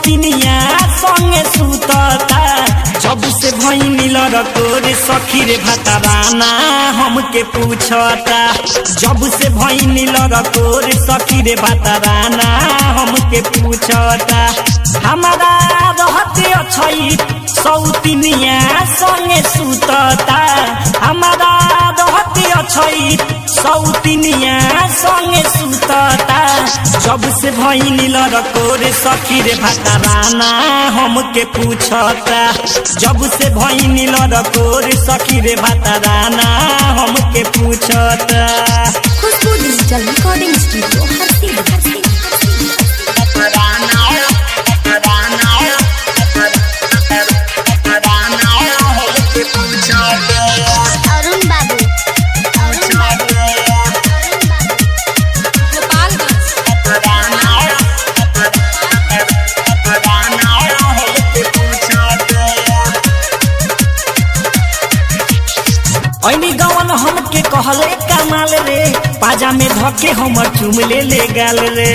सौतिनिया संगे सुतता जब से भैनी लड़कोर सखी रे भतराना हमके पूछता जब से भैनी लड़कोर सखी रे भतराना हमके पूछता हमारा रहते अछई सौतिनिया संगे सुतता हमारा रहते अछई सौतिनिया संगे सुतता जब से भैनी लड़कोर सखी रे भतराना हमके पूछता जब से भैनी लड़कोर सखी रे भतराना हमके पूछता खुशबू डिजिटल रिकॉर्डिंग स्टूडियो हर सीधी हर सीधी अरुण बाबू अरुण बाबू गोपालगंज ऐनी गवन हमके कहले कमाल रे पाजा में धके हमर चुमले ले गाल रे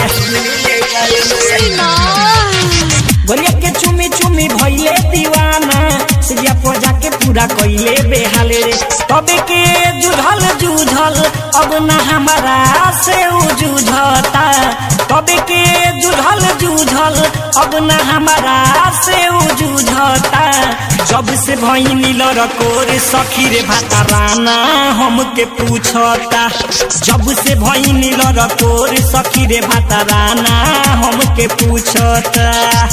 गोलिया के चुमी चुमी भइले दीवाना सिरिया पजा के पूरा कइले बेहाले रे तबे के जुझल जुझल अब ना हमारा से उ जुझता तबे के जुझल जुझल अब ना हमारा से उ जुझता जब से भइनी लड़कोर सखी रे भाताराना हमके पूछता जब से भइनी लड़कोर सखी रे भाताराना हमके पूछता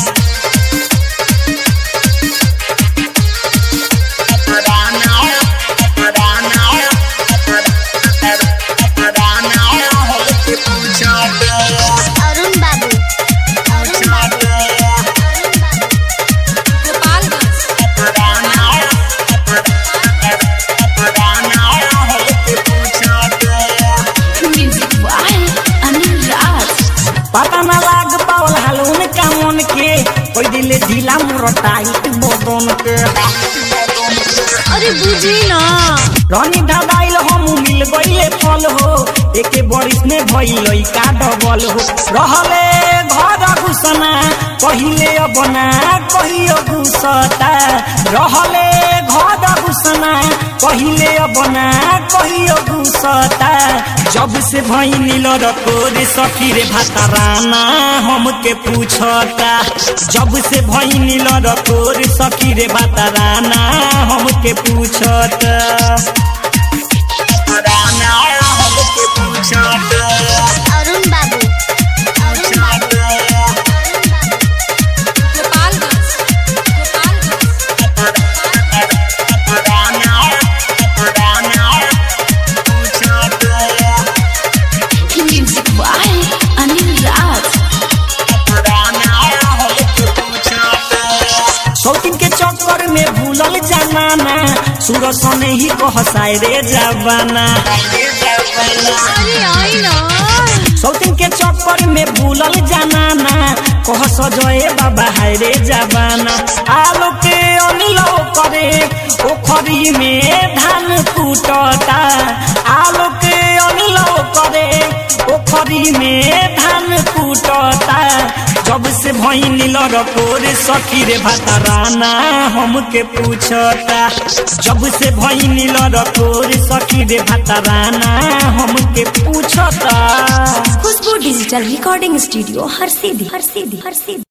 अरुण बाबू अरुण बाबू गोपालगंज म्यूजिक बाय अनिल राज पता ना लाग पावल हालून का मन के कोई दिले ढीला मोर टाइट बदन के अरे बुझी ना रानी दादाइल हम मिल गईले फल हो एके बरिस में भइल का डबल हो रहले घर घुसना कहिले बना कहियो घुसता रहले घर घुसना कहिले बना कहियो घुसता जब से भइनी लड़कोर सखी रे भाताराना हमके पूछता जब से भइनी लड़कोर सखी रे भाताराना हमके पूछता हमके पूछता अरुण बाबू अरुण बाबू गोपालगंज गोपालगंज म्यूजिक बाय अनिल राज शौकीन के चक्कर में भूलल जमाना सूरज सने ही कहसाय रे जवाना अरे आई ना शौकीन के चक्कर में भूलल जमाना कह सजए बाबा हाय रे जवाना आलो के अनिलो करे ओखरी में धान कूटता आलो के अनिलो करे ओखरी में धान कूटता जब से भइनी लड़कोर सखी रे भाताराना हमके पूछता जब से भइनी लड़कोर सखी रे भाताराना हमके पूछता खुशबू डिजिटल रिकॉर्डिंग स्टूडियो हर सीधी हर सीधी हर सीधी